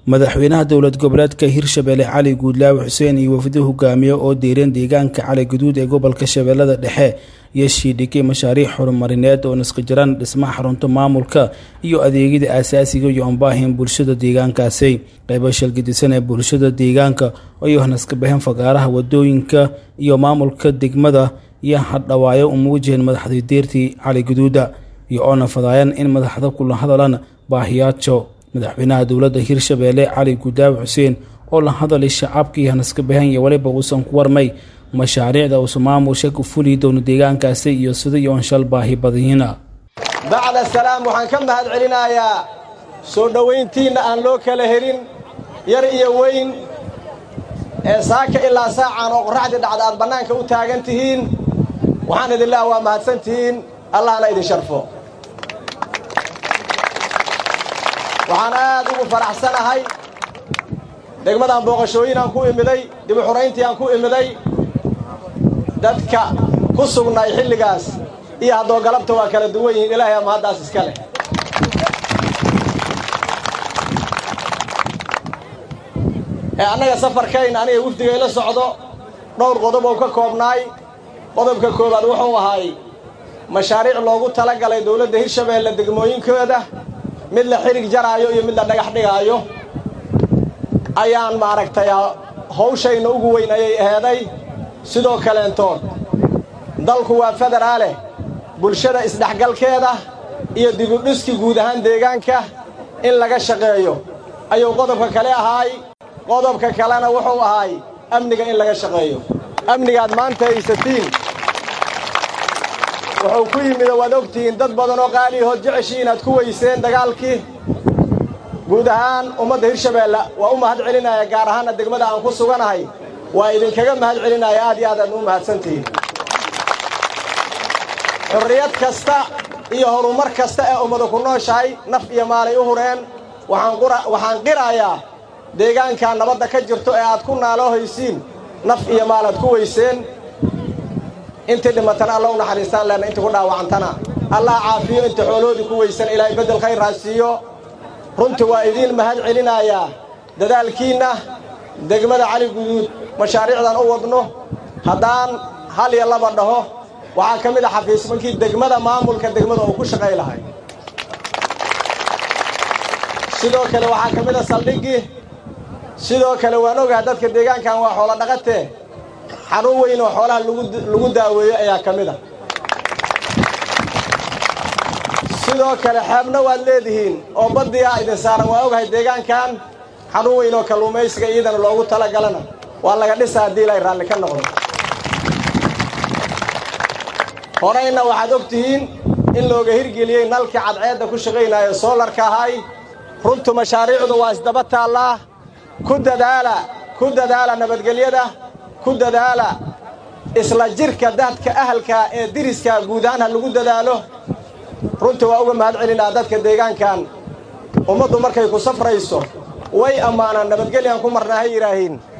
madaxweynaha dowlad goboleedka hirshabelle cali guudlaawe xuseen iyo wafdi hogaamiye oo diireen deegaanka cali guduud ee gobolka shabeellada dhexe iyo shiidhigay mashaariic horumarineed oo naskajiran dhismaha xarunta maamulka iyo adeegyada aasaasiga iyo ambaahin bulshada deegaankaasi qaybo shalgidisan ee bulshada deegaanka ayuu naskabaheen fagaaraha wadooyinka iyo maamulka degmada iyo hadhawaayo uma wajaheen madaxdii deertii cali guduuda iyo oona fadaayeen in madaxda kula hadalaan baahiyaajo madaxweynaha dowladda hirshabelle cali guudaawe xuseen oo la hadalay shacabkii hanaskabahan iyo weliba uusan ku warmay mashaariicda uusa maamulsha ku fuliyi doono deegaankaasi iyo sida iyo onshal baahi badiyiina bacda salaam waxaan ka mahad celinayaa soo dhowayntiinna aan loo kala helin yar iyo weyn ee saaka ilaa saacaan oo qorraxdii dhacda aad bannaanka u taagan tihiin waxaan idin leeha waa mahadsan tihiin allahna idin sharfo waxaan aad ugu faraxsanahay degmadaan booqashooyinaan ku imiday dibu xurayntiiaan ku imiday dadka ku sugnay xilligaas iyo haddoo galabta waa kala duwan yihiin ilaahay ama haddaas iska leh ee annaga safarkayn aniga wafdigayla socdo dhowr qodob oo ka koobnaay qodobka koowaad wuxuu ahay mashaariic loogu tala galay dowladda hirshabeelle degmooyinkooda mid la xidhig jaraayo iyo mid la dhagax dhigaayo ayaan maaragtay hawshayna ugu weyn ayay aheeday sidoo kaleentood dalku waa federaaleh bulshada isdhexgalkeeda iyo dibudhiski guud ahaan deegaanka in laga shaqeeyo ayuu qodobka kale ahaay qodobka kalena wuxuu ahaay amniga in laga shaqeeyo amnigaad maanta haysatiin wuxuu ku yimid oo waad ogtihiin dad badan oo qaaliyahood jeceshii inaad ku weyseen dagaalkii guud ahaan ummadda hirshabeelle waa u mahad celinaya gaar ahaanna degmada aan ku suganahay waa idinkaga mahad celinaya aad iyo aadaad u mahadsantihiin xurriyad kasta iyo horumar kasta ee ummadu ku nooshahay naf iyo maalay u hureen waxaan qirayaa deegaankaa nabadda ka jirto ee aad ku naaloo haysiin naf iyo maalaad ku weyseen intii dhimatana alla u naxariistaan leenna intii ku dhaawacantana allah caafiyo inta xooloodii ku weysan ilaahay beddel khayr raasiiyo runtii waa idiin mahad celinayaa dadaalkiinna degmada cali guduud mashaariicdan u wadno haddaan hal iyo laba dhaho waxaa ka mid a xafiismankii degmada maamulka degmada uu ku shaqay lahay sidoo kale waxaa ka mid a saldhiggii sidoo kale waan ogaha dadka deegaankan waa xoolo dhaqatee xarun weyn oo xoolaha lagu daaweeyo ayaa ka mid a sidoo kale xeebna waad leedihiin oo baddiyaa idin saaran waa ogahay deegaankan xarun weyn oo kalluumaysiga iyadana loogu tala galana waa laga dhisa haddii ilay raalli ka noqdo horayna waxaad og tihiin in looga hirgeliyey nalkii cadceedda ku shaqaynaayo soolarka ahay runtu mashaariicdu waa isdaba taallaa ku dadaala ku dadaala nabadgelyada ku dadaala isla jirka dadka ahalkaa ee diriskaa guud ahaan ha lagu dadaalo runtii waa uga mahad celinaa dadka deegaankan ummaddu markay ku safrayso way ammaanaan nabadgelyan ku marnaa ha yidhaahiin